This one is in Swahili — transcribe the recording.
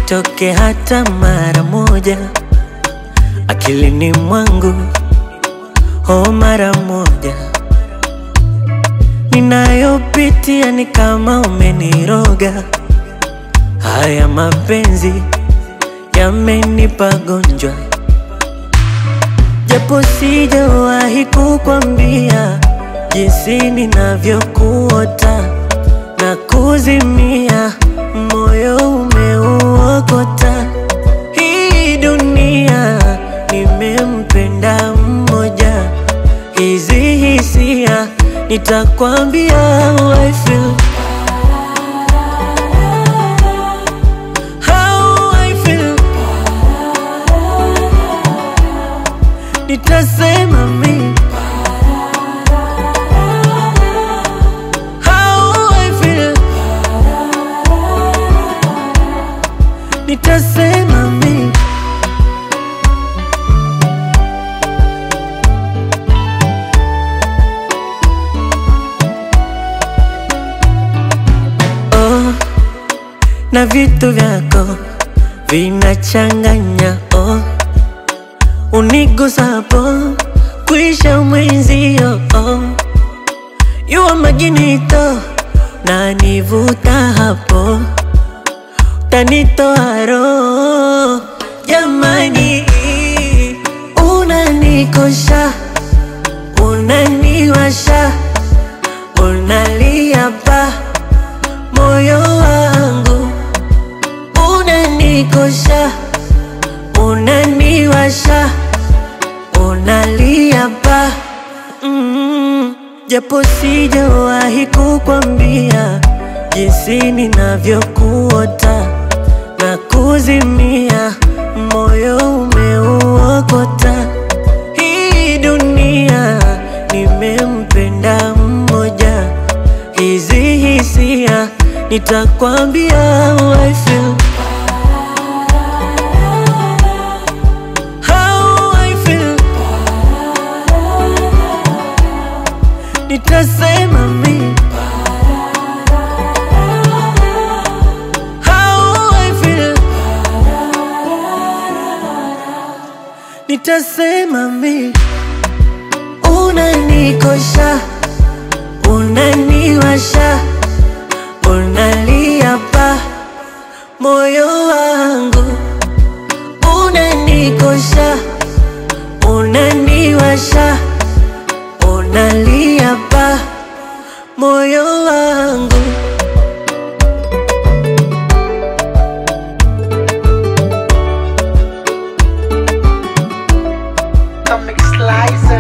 isitoke hata mara moja akilini mwangu, oh, mara moja. Ninayopitia ni kama umeniroga, haya mapenzi yamenipa gonjwa, japo sijawahi kukwambia jinsi ninavyokuota na kuzimia, moyo umeuokota. Hii dunia nimempenda mmoja, hizi hisia nitakwambia how I feel. How I feel. Nitasema mi How I feel. Nitasema mi oh, na vitu vyako vinachanganya oh, unigusapo kuisha mwenzio oh, yuwa maginito na nivuta hapo tanitoa roho jamani, unanikosha unaniwasha unalia pa moyo wangu unanikosha unaniwasha unalia pa mm, japo sijawahi kukwambia jinsi ninavyokuota na kuzimia, moyo umeuokota. Hii dunia nimempenda mmoja, hizi hisia nitakwambia how I feel. How I feel. Nitasema mi How I feel. Nitasema mi unanikosha, unaniwasha, unalia pa moyo wangu, unanikosha, unaniwasha, unalia pa moyo wangu. Comic Slicer.